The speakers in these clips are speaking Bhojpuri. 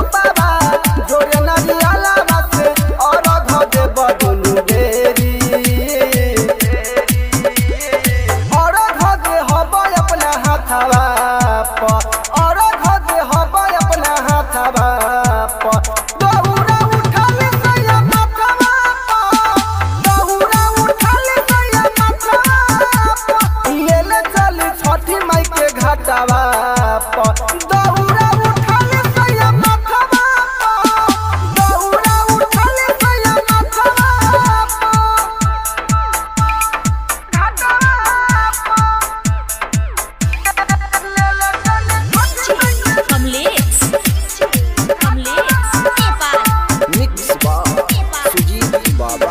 सुपावा जोरे नरियाला बासे और घ देब दुनु बेरी और घ दे हबै अपना हाथवा प और घ दे हबै अपना हाथवा प दहुरा उठल सैया माथवा प दहुरा उठल सैया माथवा प ले ले चल छठी माई के घाटवा प दहुरा उठल सैया माथवा प दहुरा उठल सैया माथवा प कमलेश कमलेश नेपाल मिक्स बा सुजीत बाबा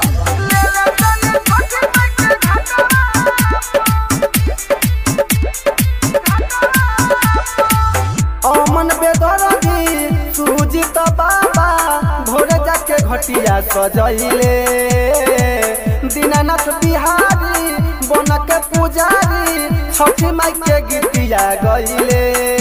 अमन बेदरदी सुजीत बाबा भोरे जाके घटिया सजैले दीनानाथ बिहारी बन के पुजारी छठी माई के गीतिया गईले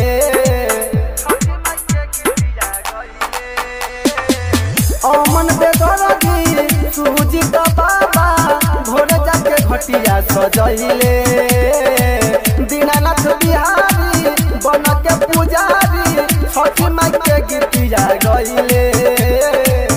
अमन बेदरदी सुजीत बाबा भोरे जाके घटिया सजैले दीनानाथ बिहारी बन के पुजारी छठी माई के गीतिया गईले